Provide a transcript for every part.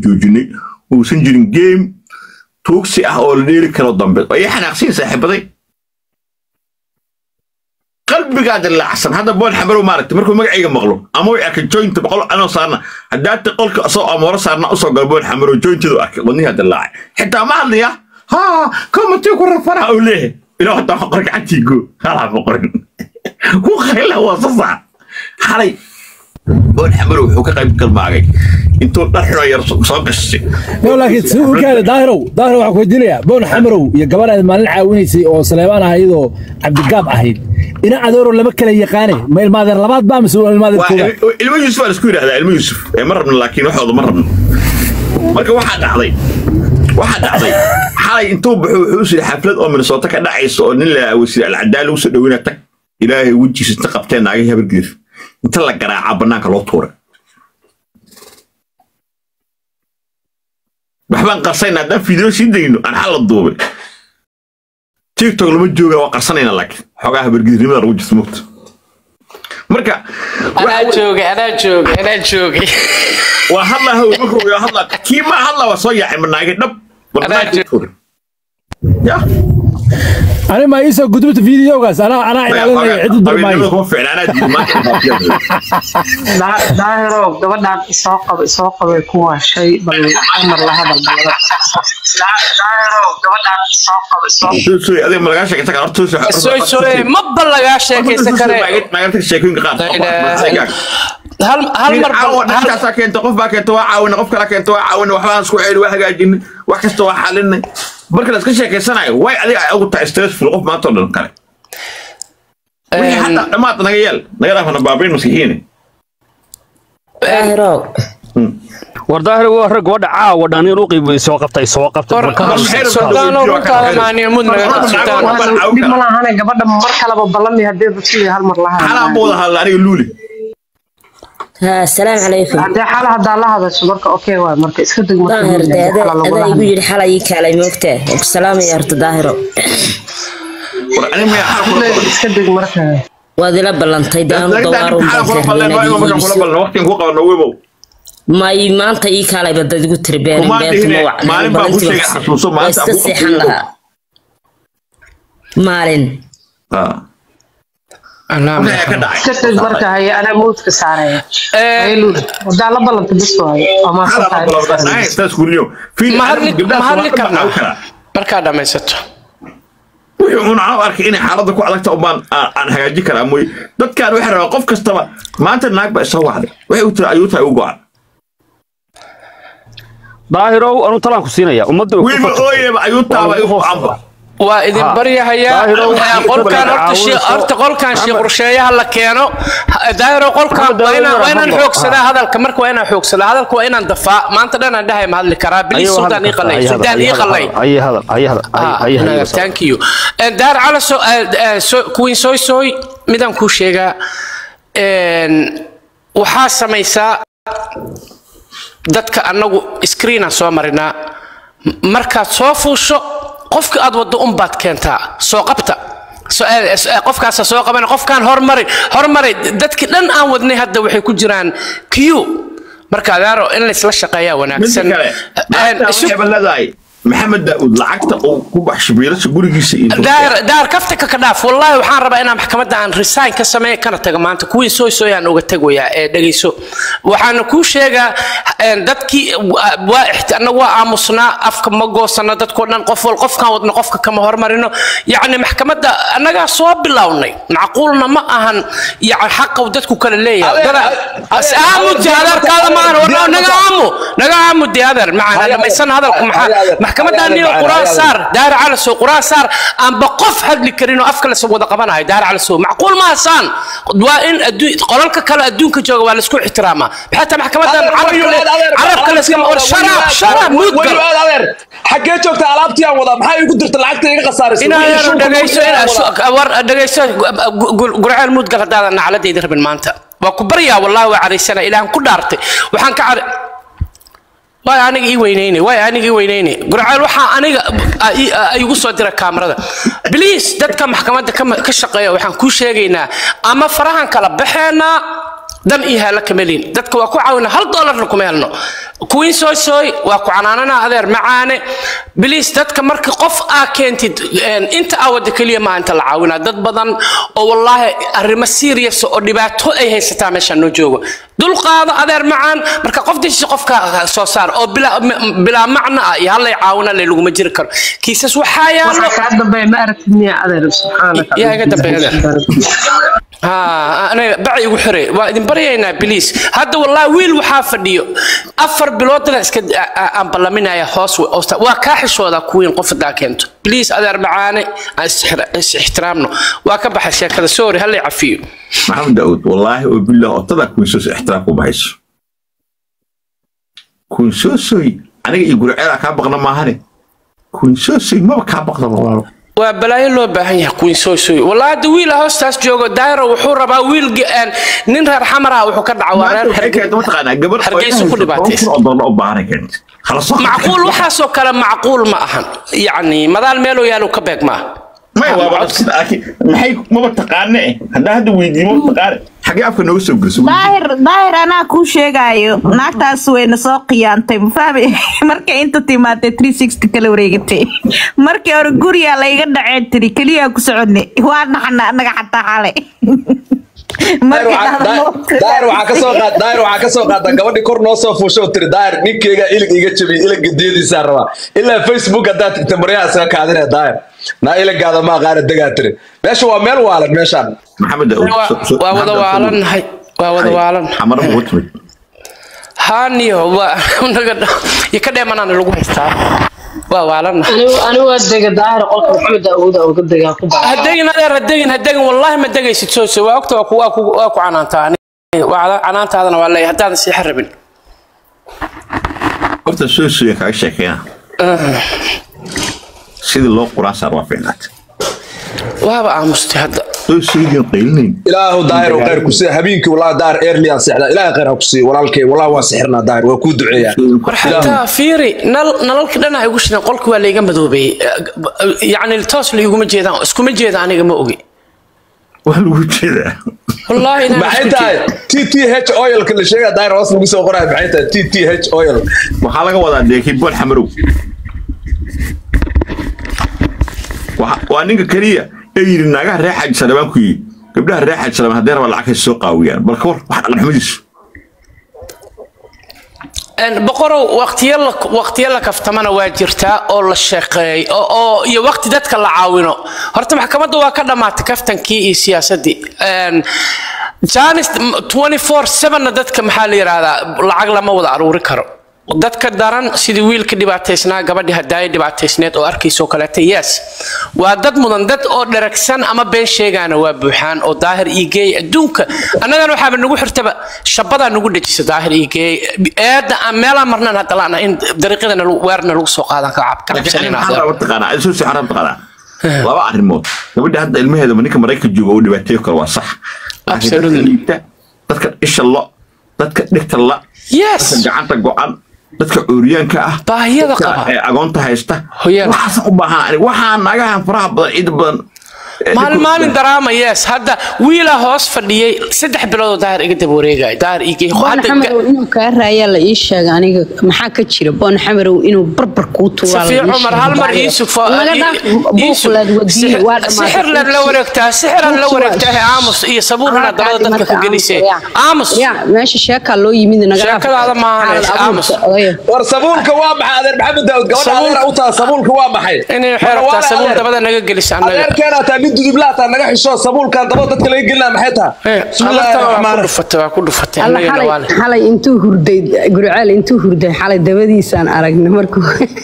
joojinay uusan jirin game tuugsi ah oo la dheeli karo dambe oo ii xanaaqsiin saaxiibaday qalbigaa dilaacsan hadda bool xamarow maaragtay markuu magacayga maqlo ama way arkay jointa boqol anoo saarna haddaati qolka asoo amooro saarna usoo galo bool xamarow jointadu arkay wadnihaa dilaacay xitaa ma hadlaya ha komatii ku rafana oo leeyahay ilaa hadda wax qor gacantii goo halaa ma qorin ku qayla waa sasaa xalay bool xamarow wuxuu ka qayb galmaagay intuu dhar xunoo yar soo gashay no laakiin si uu kaale daahirow daahir waxaan ku weydiinayaa boon xamarow iyo gabadhaad maalin caawinaysay oo saleebaan ahayd oo cabdigaab ahayd ina adeero lama kala yaqaane ma ilmaadeen labaad baa mise waa ilmaadeen waa koowaad il- ilmo yuusuf baa laisku yidhahdaa ilmo yuusuf ee ma rabno laakiin waxooda ma rabno marka waxaa dhacday waxaa dhacday xalay intuu baxo wuxuu u siri xaflad oo minnesota ka dhacaysa oo nin la wasiir alcadaal lagu soo dhoweyna tag ilaahay wejiisa inta qabteen naagay habargeef inta la garaacaa bannaanka loo tuuray waxbaan qarsayna haddaan fiideo sii dayno aan xal la duubay tiktok lama jooga waa qarsanayna laakiin xoogaa habargeefnimada lagu jirta mugta marka anaa joogay anaa joogay anaa joogay waa hadlaa hawl markuu yaa hadlaa kii ma hadlaa waa soo yaacay manaagay dhab Anaa jooga. ya ani ma iisoo gudubta fiidiyogaas anaa anaa ilaalinaya cid u qabiilnimada durmaayo kuma fiicna anaa diiday maanta Daa- daahirow gabadhaan isoo qaba isoo qabay ku waashay bal amar la hadal balada daahirow gabadhaan isoo qaba isoo Sooy adiga ma lagaa sheekaysan karaa horta sooy sooy maba lagaa sheekaysan kare naagta sheekooyinka qaar hal hal mar caawa hal dhaskaasaa keenta qof baa keenta waa caawina qof kala keenta waa caawina waxbaan isku ceeli waa hagaajinay wax kasta waa xalinay marka la iska sheekaysanayo way adiga ay ugu tahay stressful qof maanta oo dhan kale wixii hataa dhammaad naga yeel naga dhaafana baabiin maskixiine daahirow war daahir waa rag gabadha caawa dhan in u qiib soo qabtay soo qabtay War- marka- war- Sultaan oo runtaada maaniyo mud naga qabto, Sultaan. dhib ma lahane gabadha mar kaleba ballami haddii dadkii hal mar la xalaan hadal buu wada hadla aniga luuli ha asalaamu calaykum haddii xaala haddaa la hadasho marka okay waay marka iska deg marka daahir luuli, dee haddii adaa xaala lagula adaa igu hadlo. yidhi xalay ii kaalay moogtaa waa ku salaamaya horta daahiro war aniga miyaa xal kula Luuli, iska deg marka waad ila ballantay dee anu dawaarun baan fahmay may maanta ii kaalayba dad igu tiri beenin Kumaan beenta dhihine, ma wacna maalin baan ku sheegay xasuuso, waa maanta iska aan ku seexan qabto. lahaa maalin iska deg marka haye anaa moodka saaraya haye luuli haddaa la ballanta bis waaye waa maasantahay ma hadli ma hadli karnaa markaa dhammaysato wixii uun aan u arkay inay xaaladda ku adagta umbaan aan aan hagaajin karaa mooy dadkaan waxay rabaa qof kastaba maanta naag baa isoo wacday waxay u tiri ayuu tahay u go-an daahirow anuu talaan ku siinaya ummadda way ku wiilba fakartay. ooyeba ayuu taaba igu go-anba waa idin Ha. baryahayaa Daahiro, Eh, qolkaan horta caawinayso. shii- horta qolkaan shii qorsheeyaha la keeno Ha- daahiro qolkaan Maxamed waa inaan Daahiro waa inaan hadlo. xoogsadaa Ha. hadalka marka waa inaan xoogsadaa hadalka waa inaan dafaa maanta dhan aan dhahay ma hadli karaa bilis Ayuu sudaan hadli ii qalay kartaa, sudaan ii qalay ayay hadal ayay hadal Ah, ayay naga, hadal thank you Eh, daar cala so eh, eh, so- kuwiin soy soy midaan kuu sheegaa En, waxaa samaysaa dadka annagu screenaan soo marinaa M- markaad soo fuusho qofka aad waddo unbaad keentaa soo qabta So- eh, eh, eh, qofkaasa soo qabana qofkaan hormari hormari dadkii dhan aan wadnay hadda waxay ku jiraan q marka adaaro in laysla shaqeeyaa midda wanaagsan kale Eh, maanta isu- waxayba leedahay maxamed daa'uud lacagta uu ku baxsho biilasha gurigiisa iyo daahir daahir kafta ka ka dhaaf wallaahi waxaan rabaa inaan maxkamadda aan resign ka sameeyo kana tago maanta kuwii soo soo aan uga tegayaa ee dhegeyso waxaana kuu sheegaa een, dadkii wa- waa ixti- annagu waa aamusnaa afka ma goosano dadkoo dhan qof wal qofkaan wadno qofka kama hormarino yacni maxkamadda annagaa soo bilownay macquulna ma ahan yani xaqa uu dadku kale leeyahay Dada- as aamu jaadarkaada ma ahan war naga aamu naga aamu dee adeer macana dhamaysan hadalku maxaa maxkamadda niyo quraan saar daar cala soo quraan saar aanba qof hadli karin oo afka la soo wada qabanayo daar cala soo macquul ma saan waa in adduun qolalka kale adduunka jooga waa la isku ixtiraamaa xataa maxkamaddan carabka la iska war sharaab sharaab muudgal xagee joogta alaabtii aan wadaa maxaa igu dirta lacagta iga khasaaraysa inaanu dhagayso inaa war dhagayso gurceel muudgal haddaadan nacladayda rabin maanta waa ku baryaa wallahi waa caraysana ilaahan ku dhaartay waxaan ka cara waay aniga ii weyneyne waay aniga ii weyneyne gurceel waxaa aniga a- i- a- igu soo dira kaamarada bliis dadka maxkamadda ka- ka shaqeeya waxaan kuu sheegaynaa ama farahan kala baxeenaa dan iyo haala kama liin dadka waa ku caawina hal doolarna kuma helno queen soy soy waa ku canaanana adeer macaane biliis dadka marka qof aa keentid een, inta aa wada keliya maa inta la caawinaa dad badan oo wallaahi arrimo serious oo dhibaato ay haysataa meeshaan noo joogo dulqaado adeer macaan marka qof disha qofka soo saar oo bilaa m- bilaa macna ah iyo hallay caawina le laguma jiri karo kiisas waxaa yaalo waxaa kaa dambeeya ma aragtid miya adeer subxaanaka yaa iga dambeeya adeer. ها انا بعي وحري وادين برينا بليس هذا والله ويل وحا فديو افر بلود لا اسك ان بلمينايا هوس waa ka xishooda kuwiin qof daa keento بليز adeer macaane is ixtiraamno waa ka baxay sheekada sorry hal cafiyo maxamed daawud wallaahi oo billah otada kuinsoos ixtiraam ku baxayso kuinsoosoy aniga iyo gurceeda kaa baqna maahane kuinsoosoy maba kaa baqda walaalo waa balaayo loo baahan yahay queen soy soy wallahi hadda wiil hoostaas joogo daayro wuxuu rabaa wiil aan nin reer xamar ah wuxuu ka dhaca waa reer Hargeysa. mataqaanaa gabar Hargeysa ku dhibaataysan. oo dollar u baahanay keenta hala soo macquul waxaasoo kale macquul ma ahan yacni madaal meeloo yaalo ka beeg ma aha may waaba sida laakiin maxay maba taqaane eh haddaa hadda weydiimo taqaane xagee afka nooga soo geliso daahir daahir anaa kuu sheegaayo naagtaas wayna soo khiyaantay mafahmi markay inta timaatay three sixty kala wareegatay markii hore guriyaa layga dhaceen tiri keliyaa ku socodnay waa naxna anaga xataa xalay daayir waxaa daayir waxaa kasoo qaad daayir waxaa kasoo qaata gabadhii kor noo soo fuusho oo tiri daayir ninkeyga ilig iga jabiy iliga diyadiisaa rabaa ilaa facebook haddaad tigta maryaha isaga kaadinaya daayir naa iligaada ma aqaana degaa tiri meesha waa meel waalan meeshaan maxamed daawud Waa- waa wada waalannahay waa wada waalan xamar ugu timid haaniyo waa naga iyo ka dheemanaana lagu haystaa waa waalannahay anigu anigu waa dega daahir qolka maxamed daawuud oo uga degaa ku baa hadegin adeer hadegin hadegin wallaahi ma degaysid soose waa ogta waa ku waa ku waa ku canaantaa ani- waa canaantaadana waa leeyahay haddaadan sii xarabin horta soo suya kaga sheekeena sidii loo quraan saar waa fiicnaatay waaba aamustay hadda soo suydiin qaylinayn ilaahu daahir oo khayr ku siiya habeenkii walaa daahir eerliyaan seexdaa ilaahay khayr ha ku siiya walaalkay walaa waa sixirnaa daahir waa kuu duceeyaa war xataa fiiri nal nalalka dhan ay ugu shideen qolka waa layga madoobeeyey yacni toos layguma jeedaan iskuma jeeda aniga ma ogi waa lagu jeedaa wallaahi inaan maxay isku tahay jeed- t t h oilka la sheegaa daahir hoos lagu soo qorayo maxay tahay t t h oil waxaa laga wadaa deekii bool xamarow Waxa- waa ninka keliya ee yidhi naagaha reer xaaji salabaan ku yidhi gabdhaha reer xaaji salabaan haddee rabaa lacag hay soo qaawiyaan bal ka war wax dhaqanxumadiisu Een, boqorow waqtiyo la waqtiyo la kaftamana waa jirtaa oo la shaqeey oo oo- iyo waqti dadka la caawino horta maxkamadda waa ka dhammaatay kaftankii iyo siyaasaddii Een, janis 24/7 dadka maxaa la yidhaahdaa lacag lama wada aruuri karo dadka daran sidii wiilka dhibaataysnaa gabadhii hadaaya dhibaataysneed oo arkaysoo kaleeta yes waa dad mudan dad oo dheragsan ama been sheegaana waa buuxaan oo daahir ii geey adduunka annagana waxaaba nagu xirtaba shabadaa nagu dhejisa daahir ii geey eedda aan meelaan marnaan hadda la'na in dariiqadana weerna lagu soo qaadan ka cab- ka cabsanayna taqaanaa laba arrimood gabadha hadda ilmaheeda ninka maraykanka jooga oo dhibaateeyo kale waa sax laakiin dadka Absolutely. liita dadka isha lo dadka dhigta la yes dadka gacanta go-an dadka cuuriyaanka ah Baahiyada dadka, qaba. eh, agoonta haysta Hoyaan. waxaas u baahan ani waxaa naagahan faraha badan ciid badan eh, maalin dhibku- maalin daraama yes hadda wiilaa hoos fadhiyey saddex biloodoo daahir iga daba wareegaya daahir ii geey boon Hadda- xamarow inuu kaa raayaa la ii sheega aniga maxaa ka jira boon xamarow inuu barbar kuu tuuraa la safiir ii cumar sheega. hal mar iisug fo laga dhaaf buuqlaad wadiye waa dhamaatay sixirlaad la wareegtaa sixiraad la wareegtaa he aamus iyo sabuurna dabada dadka ka gelisee aamus ya meesha sheekaa loo yimid naga dhaaf. Sheekadaada maahan, Xaalad aamus. abuurka, odaya. war sabuulka waa maxay adeer maxamed daawud gabadha Sabuul- adeera u taha sabuulka waa maxay inay waxay rabtaa sabuur dabada naga gelisa annaga adeerkeena taa nin dudublaa taa naga xisho sabuulkan dabada dadka laga gelinaa maxay taha Eh, bismillaahi amartana waa raxmaan ku dhufatay waa ku dhufatay alla annagana xalay waa leh xalay intuu hurday gurcaal intuu hurday xalay dabadiisaan aragnay markuu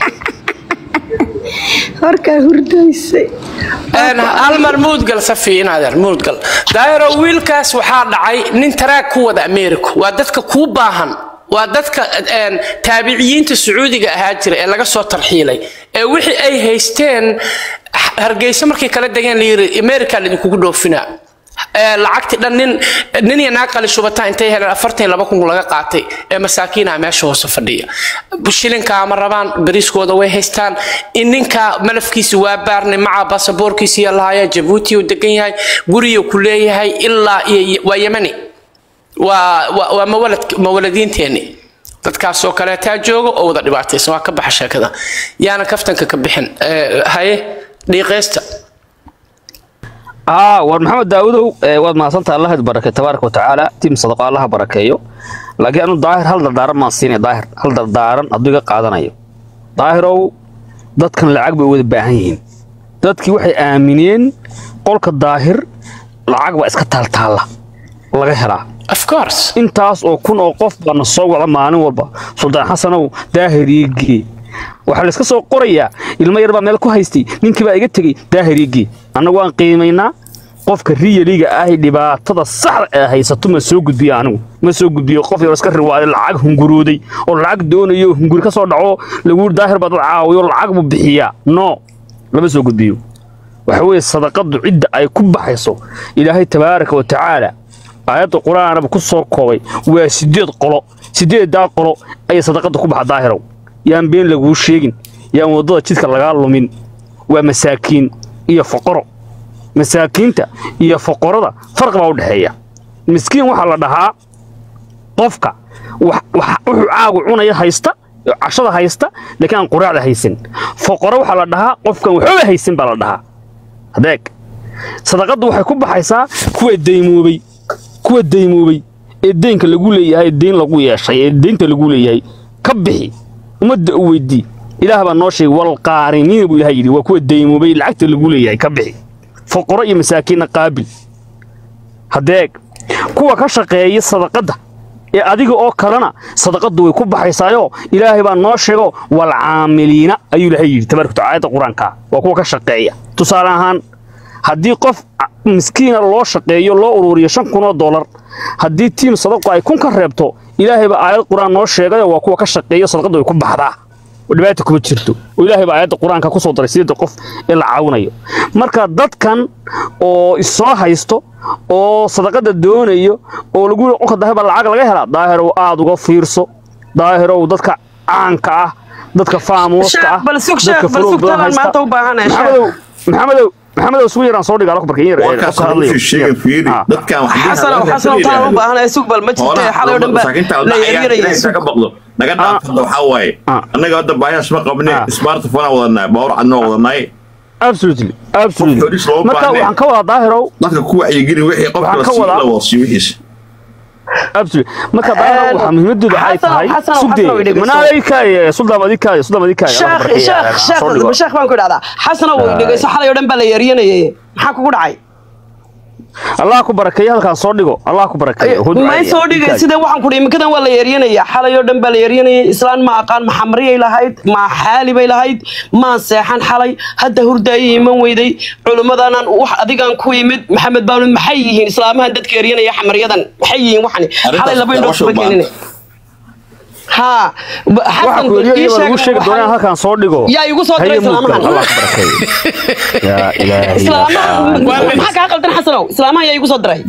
horkaa hurdaysay Een, hal mar muudgal safi in adeer muudgal daayaro wiilkaas waxaa dhacay nin taraag ku wada america waa dadka kuu baahan waa dadka een, taabiciyiinta sacuudiga ahaa jira ee laga soo tarxiilay ee wixii ay haysteen hargeysa markay kala degeen la yiri america laidinkugu dhoofinaa Ee, lacagtii dhan nin nin iyo naag qali shubata intay heleen afartan iyo laba kun laga qaatay ee masaakiina meesha hoose fadhiya shilinkaa ma rabaan bariiskooda way haystaan in ninka malafkiisa waa baarnay maca basaboorkiisa iyo lahaya jabuuti uu degan yahay guriga ku leeyahay ilaa iyo waa yemani waa waa waa mawalad mawaladiinteeni dadkaasoo kaleetaa jooga oo wada dhibaataysan waa ka baxa sheekada yaana kaftanka ka bixin Eh, haye dhiiqeysta aa war maxamed daawadow ee, waad mahadsantaha allah id barakay tabaaraka watacaala tiim sadaqa allaha barakeeyo laakiin anu daahir hal dardaaran maan siinay daahir hal dardaaran hadduu iga qaadanayo daahirow dadkan lacag bay u wada baahan yihiin dadkii waxay aamineen qolka daahir lacag baa iska taaltaalla laga helaa of course intaas oo kun oo qof baana soo wada maalin walba suldaan xasanow daahiriigii waxaa layska soo qorayaa ilmo yar baa meel ku haystay ninkii baa iga tegey daahiriigii annagu waan qiimaynaa qofka riyaliga ahi dhibaatada saxda ee haysato ma soo gudbiyo anigu ma soo gudbiyo qof yar iska riwaaday lacag hungurooday oo lacag doonayo hunguri ka soo dhaco lagu yiri daahir baa dad caawiyo lacag buu bixiyaa no lama soo gudbiyo waxa weeye sadaqadu cidda ay ku baxayso ilaahay tabaaraka wa tacaala aayadda qur-aanaba ku soo koobay waa sideed qolo sideeddaa qolo ayay sadaqada ku baxa daahirow yaan been laguu sheegin yaan waddada jidka lagaa lumin waa masaakiin iyo foqoro masaakiinta iyo foqorada farqi baa u dhexeeya miskiin waxaa la dhahaa qofka wax- wax- wuxuu caagu cunaya haysta cashada haysta laakiin aan quraacda haysan foqoro waxaa la dhahaa qofkan waxooga haysan baa la dhahaa adeeg sadaqaddu waxay ku baxaysaa kuwa daymoobay kuwa daymoobay ee deynka lagu leeyahay ee deyn lagu yeeshay ee deynta lagu leeyahay ka bixi ummadda u weydii ilaah baa noo sheegay walqaariniina buu ilaah yidhi waa kuwa daymoobay lacagta lagu leeyahay ka bixi foqoro iyo masaakiinna qaabil hadeeg kuwa ka shaqeeya sadaqadda ee adiga oo kalena sadaqaddu way ku baxaysaayo ilaahay baa noo sheego walcaamiliina ayuu ilaahay yidhi tabaaraka watacaala aayadda qur-aanka waa kuwa ka shaqeeya tusaale ahaan haddii qof miskiina loo shaqeeyo loo ururiyo shan kun oo dollar haddii tiim sadaqo ay kun ka reebto ilaahay baa aayad qur-aan noo sheegayo waa kuwa ka shaqeeya sadaqaddu way ku baxdaa oo dhibaata kuma jirto oo ilaahay baa aayadda qur-aanka ku soo daray sideedda qof ee la caawinayo marka dadkan oo isoo haysto oo sadaqada doonayo oo lagu yiri qolka daahir baa lacag laga helaa daahirow aad uga fiirso daahirow dadka caanka ah dadka faamuuska ah Sheekh, bal sug, dadka sheekh, bal fuluug sug, badan talaan haysta. maanta u baahanahay, sheekh. maxamedow maxamedow maxamedow isugu yaraan soo dhigaa barkin yar warkaas wuxuu sheegay fiiri dadkan xasanow xasanow taan u baahanaya sug bal ma jirta xalay oo dhan baa la yaryaraya ka baqdo naga dhaafada waxaa waaye annaga hadda baahiyaas ma qabne smartphone aan wadanay bawr cadnoo wadanay absolutely absolutely Xoolihiis loo marka baahnay. waxaan ka wadaa daahirow dadka ku wacyigeli wixii qofka Waxaan la ka sii wadaa- la wasiyo wixiisa absolutely marka daahirow waxaa muhiimadooda ay Xasanow, tahay Xasanow, sugdee Xasanow, idhegeyso. manaaleykaay suldaan adikaay suldaan adikaay sheekh sheekh sheekh sheekh baan ku idhahdaa xasanow way dhegeyso xalay oo dhan baa la yaryanayay maxaa kugu dhacay allah ku barakeeyo halkaan soo dhigo allah ku barakeeyo may soo dhigay sida waxaan ku iminkadan waa la yaryanaya xalay oo dhan baa la yaryanayay islaan ma aqaan ma xamriyay lahayd ma xaali bay lahayd maan seexan xalay hadda hurdaayo iman weyday culimmadaanan wax adigaan ku yimid maxamed baanu maxay yihiin islaamahan dadka yaryanaya xamaryadan maxay yihiin waxani xalay laba indhood kuma keenine haa ba- waxa xasan ku yiri ii iyaga lagu sheeg sheegi doonaa waxay- halkaan soo dhigo yaa igu soo diray Haye mudgal, islaamahan. allah ku barakeeyo yaa ilaahi islaamaha maxaa kaa qaldan xasanow islaamaha yaa igu soo diray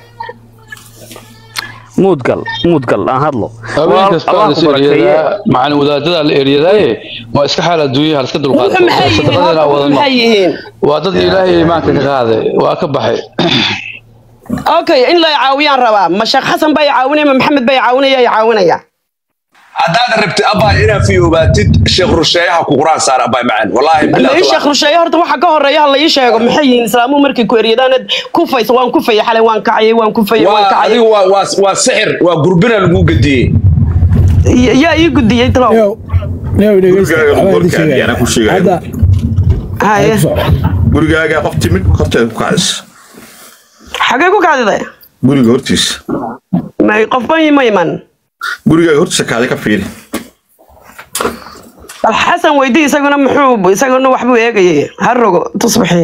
muudgal muudgal aan hadlo habeen kasta Allah waa ku la barakeeye. eryadaa macalin wadaadada la eryadaaye waa iska xaal adduunyaha la iska dulqaato wuxuu maxay yihiin sadaqadeena horta, wadano maxay yihiin waa dad ilaahay iimaanka ka qaaday waa ka baxay okay in la caawiyaan rabaa ma sheekh xasan baa i caawinaya ma maxamed baa i caawinaya i caawinaya haddaad rabtid abaa inaad fiyoobaatid sheekh rusheeyaha ku quraan saar abaa macaan wallaahi la ii sheekh rusheeye horta waxa ka horeeya ha la ii sheego maxay yihiin islaamuhu markay ku eryadaanad kufaysa waan kufaya xalay waan kacayay waan kufaya waan waa kacayay adigu waa waa waa sixir waa gurbina lagu gediyey Y- yaa ii gudiyey talow gurigaaga qorkaadi anaa ku sheegaya haye gurigaaga qof timid horteeda ku kacdis xagee ku kaadiday guriga hortiisa may qofba ma iman gurigaaga hortiisa kaadi ka fiiri bal xasan weydii isaguna muxuu isaguna waxbuu eegayay ha rogo tusbaxi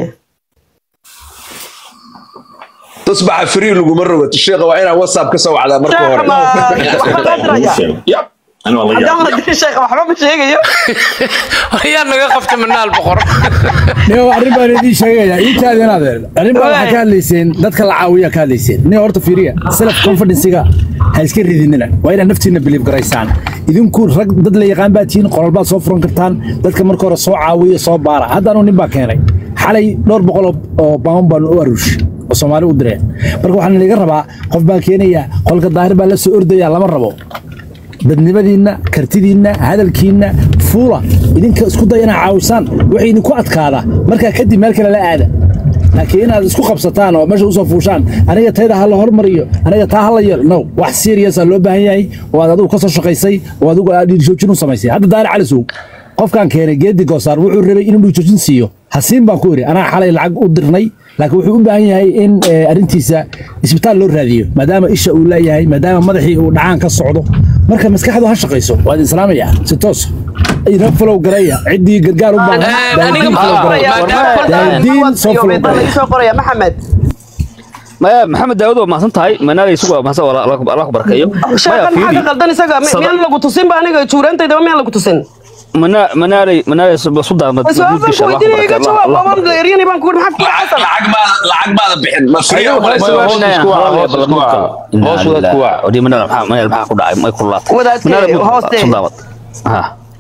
tusbaxa free laguma rogato sheekha waa inaad whatsapp ka soo wacdaa marka hore Yap. Ani waa la haddaan yaab. la dirin sheekh waxba ma sheegayo ayaa naga qabta manaal boqor niyo arrin baan idiin sheegaya ii taadi inaad arrin baa waxaa ka hadlayseen dadka la caawiya ka hadlayseen niyo horta fiiriya self confidencega ha iska ridinina waa inaad naftiina believe garaysaan idinku rag dad la yaqaan baa tihiin qolal baad soo furan kartaan dadka marka hore soo caawiya soo baara hadda anuu nin baa keenay xalay dhowr boqol oo- oo baan baan u aruush oo soomaali u direen marka waxaa laga rabaa qof baa keenaya qolka daahir baa la soo ordaya lama rabo dadnimadiinna kartidiinna hadalkiinna fuula idinka isku day inaad caawisaan waxay idinku adkaada markaa kadib meel kale la aada laakiin inaad isku qabsataan oo meesha usoo fuushaan aniga tayda ha la hormariyo aniga taa ha la yeelo no wax seriousa loo baahan yahay oo aad adigu ka soo shaqaysay oo adigu aad dhiirjoojin u samaysay hadda daari calisow qofkaan keenay geedi goosaar wuxuu rabay inuu dhiirjoojin siiyo hasiin baan ku iri anaa xalay lacag u dirnay laakiin wuxuu u baahan yahay in eh, arrintiisa isbitaal loo raadiyo maadaama isha uu leeyahay maadaama madaxii uu dhacaan ka socdo marka maskaxdu ha shaqayso waa idin salaamaya si toos ina falow garaya ciddii gargaar u baahan aniga daahdiin falow garaya daahdiin soo falow garaya soo qoraya maxamed maya maxamed daawud waa mahadsan tahay manaalay isugu waa mahadsan allah ku allah ku barakeeyo maya sheekhan maxaa ka fiiri qaldan isaga Mi- Sada- miyaan lagu tusin ba aniga juuraantayda miyaan lagu tusin mana manaalay manaalay su daamad su-aalbaan ku weydiinaya iga jawaab waabaan la eryani baan ku uri maxaa ku lacag lacag baada lacag baada bixin ma Ayaw, fiican hoos isku waca, hoos isku waca. Hoos wadaad ku waca. ودي منال maxaa manal maxaa ku dhacay may kululaatay Wadaadkee, Manal muu hoostee. soo daawad ha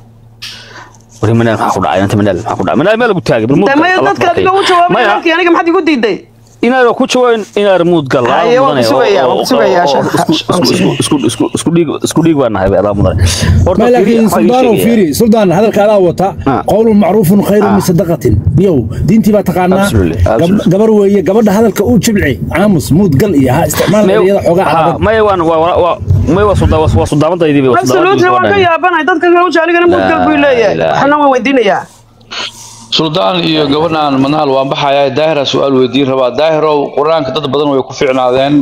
ودي منال maxaa ku dhacay inta manal maxaa ku dhacay manal meel lagu taagay bal de maya dadka adiga u jawaabay halkii aniga maxaad igu diiday inaad ku jawaabin inaad muud gal Haye, waan ku sugayaa, waan ku sugayaa, sheekh. isku isku isku dhiig isku dhiig baan nahay baa mudan ما لكن سلطان وفيري سلطان هذا الكلام وتا قول معروف خير من صدقة يو دينتي بقى تقانا Absolutely, absolutely. قبر ويا قبر هذا الكؤوب شبعي عامس مود قل إياها استعمال رياضة حقا على may waan waa may waa soo waa soo daamantaydi waa soo absolutely waan ka yaabanahay dadka kale uja anigana mudgal buu leeyahay waxna waan weydiinayaa suldaan iyo gabadhan manaal waan baxayaa daahira su-aal weydiin rabaa daahirow qur-aanka dad badan way ku fiicnaadeen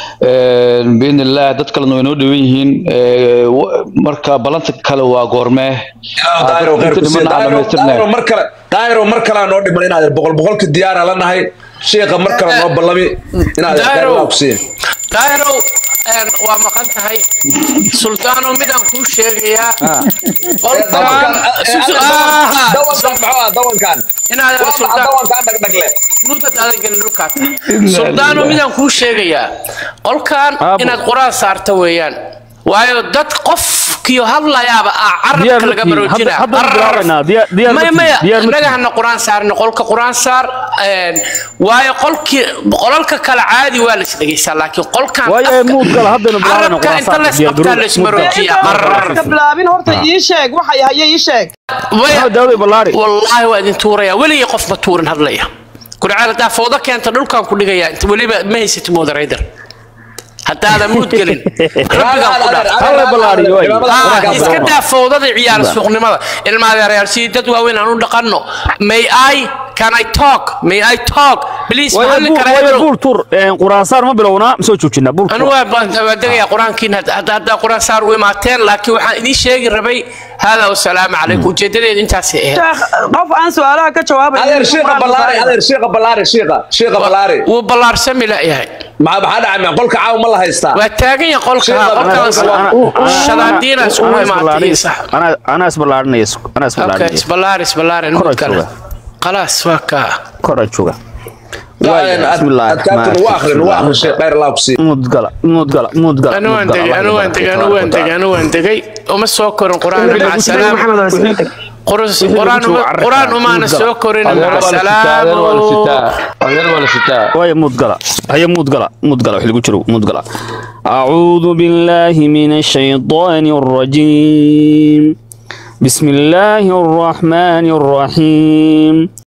biidnillaah dad kalena way noo dhowan yihiin Eh, wa- marka ballanta kale waa goormee daayiro Inta khayrku dhiman aan dhamaystirnay. daayiro mar kale daayiro mar kale aan noo dhiman inaad boqol boqolka diyaar aan la nahay sheekha mar kale noo ballami inaad khayr Daayiro. ku siin daahirow een, waa maqan tahay sultaano midaan kuu sheegayaa qolkaan dawankan maxaa dawankan inaad waa maxaa sultaan dawankan dhagdhagle mudad adag gelin dhulkaas suldaano midaan kuu sheegayaa qolkan Aabo. inaad quraan saarta weeyaan waayo dad qofkiyo hadlayaaba ah Diyaar carabka laga ma tihin. baroojina Hadda- hadda bilaabaynaa. Diyaar- diyaar ma maya tihin. maya Diyaar ma innaga tihin. hana quraan saarno qolka quraan saar een, waayo qolkii qolalka kale caadi waa la isdhegeysaa laakiin qolkan waayo afka- muud gal haddana bilaabayna carabka quraan inta saarka, la diyaar isqabtaa garow, la ismaroojiya muud gal. qarar ka bilaabin horta ii sheeg waxay haye ii sheeg Waya- maxamed daawud ballaari wallaahi waa idin tuuraya weligii qof ma tuurin hadlaya kurcaal haddaa foodo keenta dhulkaan ku dhigaya inta weliba ma haysati moderator haddaadan muud gelin rabbigaan ku dhaaf Halla ballaariyo, way. Ah, iska daa foodada ciyaar suuqnimada ilma adeerayaal si dad waaweyn aan u dhaqanno may i can i talk may i talk please waayo maxalli buur kara waayo heblow buur tur quraan saar ma bilownaa ma soo joojinaa buur anu waa waa degayaa qur-aankiin hadda haddaa qur-aan saar u imaateen laakiin waxaan idiin sheegi rabay hada wasalaamu calaykum ujeedadeedu intaasay ahayd sheekh qof aan su-aalaha ka jawaabay adeer sheekha ballaari adeer sheekha ballaari sheekha sheekha ballaari wuu ballaarsami layahay maxaa maxaa dhacay ma qolka caawa ma la haystaa waa taagan yahay qolka Sheekha, qolkaan shadaadiina iskugu imaatay iyo sax anaa isballaarinaya anaa okay isballaarinaya isballaar isballaar Kor mud aad kale jooga. khalaas waa kaa koraan jooga adkaabtan waa akhrin waa akhrin sheekh khayr allah ku siin mudgala mudgala mudgala anu waan degay anu waan degay anu waan degay anu waan degay uma soo korin qur-aan maca salaam Qurus- quraan uma- quraan umaana soo korin adeer maca waa la sitaa adeer waa la salaamu sitaa adeer waa la sitaa waayo mudgala haya mudgala mudgala wax lagu jiro mudgala أعوذ بالله من الشيطان الرجيم بسم الله الرحمن الرحيم